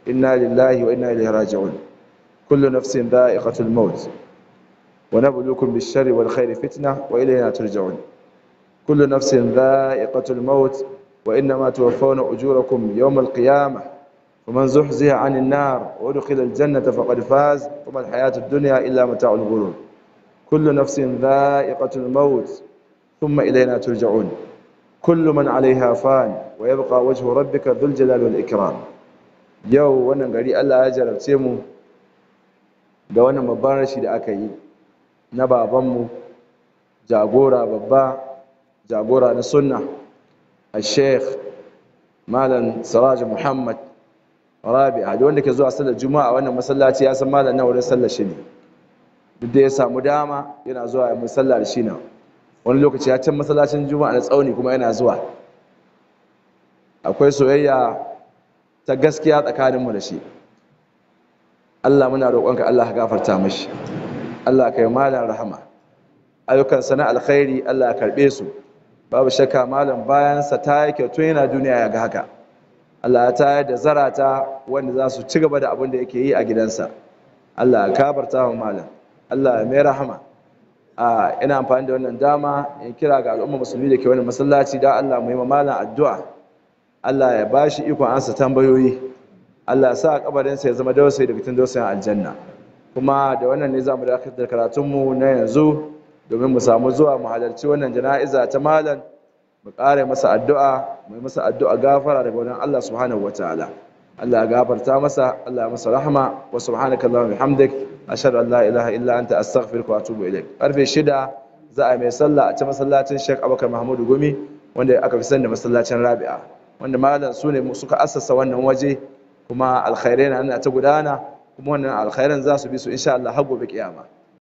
إنا لله وإنا إليه راجعون كل نفس ذائقة الموت ونبلوكم بالشر والخير فتنة وإلينا ترجعون كل نفس ذائقة الموت وإنما توفون أجوركم يوم القيامة ومن زحزح عن النار وادخل الجنة فقد فاز وما الحياة الدنيا إلا متاع الغرور كل نفس ذائقة الموت ثم إلينا ترجعون كل من عليها فان ويبقى وجه ربك ذو الجلال والإكرام yau wannan gari Allah ya jarabce mu da wannan babban rashi da aka yi na babanmu jagora babba jagora na sunna a sheikh malam siraj muhammad rabi'a da wanda ke zuwa sallar juma'a wannan masallaci ya san malam na wurin sallar shi ne duk da ya samu dama yana zuwa ya musalla da shi na wani lokaci ya can masallacin juma'a na tsauni kuma yana zuwa akwai soyayya ta gaskiya tsakaninmu da shi Allah muna roƙonka Allah ka gafarta mashi Allah ka yi malam rahama ayyukansa na alkhairi Allah ya karɓe su babu shakka malam bayansa ta yi kyautu yana duniya ya ga haka Allah ya tayar da zarata wanda za su ci gaba da abin da yake yi a gidansa Allah ya gafarta wa malam Allah ya mai rahama a ina amfani da wannan dama in kira ga al'umma musulmi da ke wani masallaci da Allah mu yi malam addu'a Allah ya ba shi ikon ansa tambayoyi Allah ya sa kabarinsa ya zama dausayi daga cikin dausayin aljanna kuma da wannan ne za mu dakatar da karatunmu na yanzu domin mu samu zuwa mu halarci wannan jana'iza ta malam mu ƙara masa addu'a mu yi masa addu'a gafara daga wajen Allah subhanahu wataala Allah ya gafarta masa Allah ya masa rahama wa subhanaka allahumma bihamdik ashhadu an la ilaha illa anta astaghfiruka wa atubu ilaik karfe shida za a mai sallah a ta masallacin Sheikh Abubakar Mahmudu Gumi wanda aka fi sani da masallacin Rabi'a wanda malam su ne suka assasa wannan waje kuma alkhairai na ta gudana kuma wannan alkhairan za su bi su insha Allah har gobe kiyama